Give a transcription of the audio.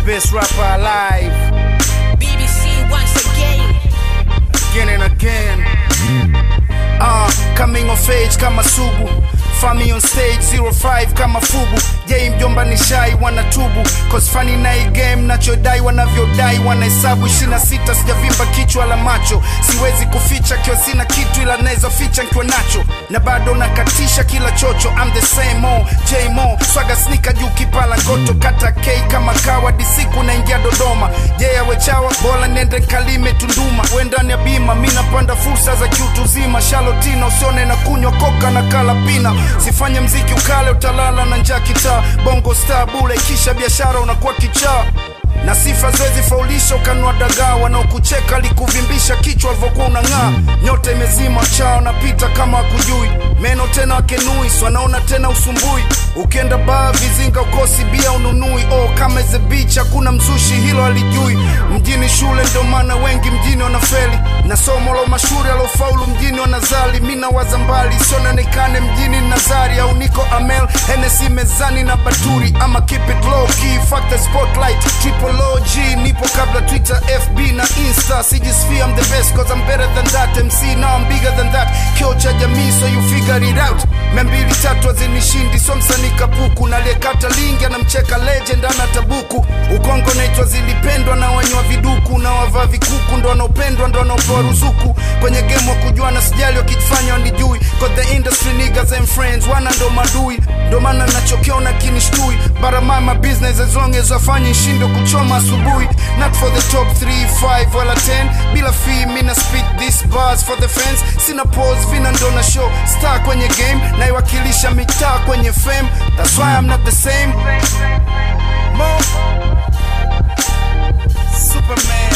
best rapper alive BBC once again. again and again. Uh, coming of age kama sugu Fami on stage 05 kama fubu Jay mjomba ni shai wanatubu Cause funny na hii game nachodai wanavyodai Wanahesabu 26 sijavimba kichwa la macho Siwezi kuficha kio sina kitu ila naweza ficha nkiwa nacho Na bado nakatisha kila chocho I'm the same old J Mo Swaga sneaker juu kipala ngoto Kata K kama kawa disiku naingia Dodoma Jay awechawa bora nende kalime Tunduma Wendani ya bima mi napanda fursa za kiutu zima Shalotino usione na kunywa koka na kalapina Sifanye mziki ukale utalala na njaa kitaa Bongo star bule kisha biashara unakuwa kichaa na sifa zoezi faulisha ukanua dagaa wanaokucheka likuvimbisha kichwa alivyokuwa unang'aa nyota imezima chao napita kama wakujui meno tena wakenui wanaona tena usumbui ukienda baa vizinga ukosi bia ununui oh, kama ze beach hakuna mzushi hilo alijui mjini shule ndio maana wengi mjini wanafeli na somo la mashuhuri alofaulu mjini wanazali mi nawaza mbali sionanekane mjini nazari au niko amel henesi mezani na baturi ama keep it low key fuck the spotlight triple OG nipo kabla twitter fb na insta sijisfia I'm the best cause I'm better than that mc now I'm bigger than that kio cha jamii so you figure it out membili tatu hazinishindi so msanii kapuku naliyekata lingi anamcheka legend ana tabuku ukongo naitwa zilipendwa na wanywa viduku na wavaa vikuku ndo wanaopendwa ndo wanaopewa ruzuku kwenye game wa kujuana sijali wakifanya wanijui cause the industry niggas and friends wana ndo madui ndo maana nachokiona kinishtui baramama business as long as wafanye shindo kuchoma asubuhi not for the top 3 5 wala 10 bila fee mina speak this bars for the fans sina pose vina ndo na show star kwenye game naiwakilisha mitaa kwenye fame that's why I'm not the same Mo Superman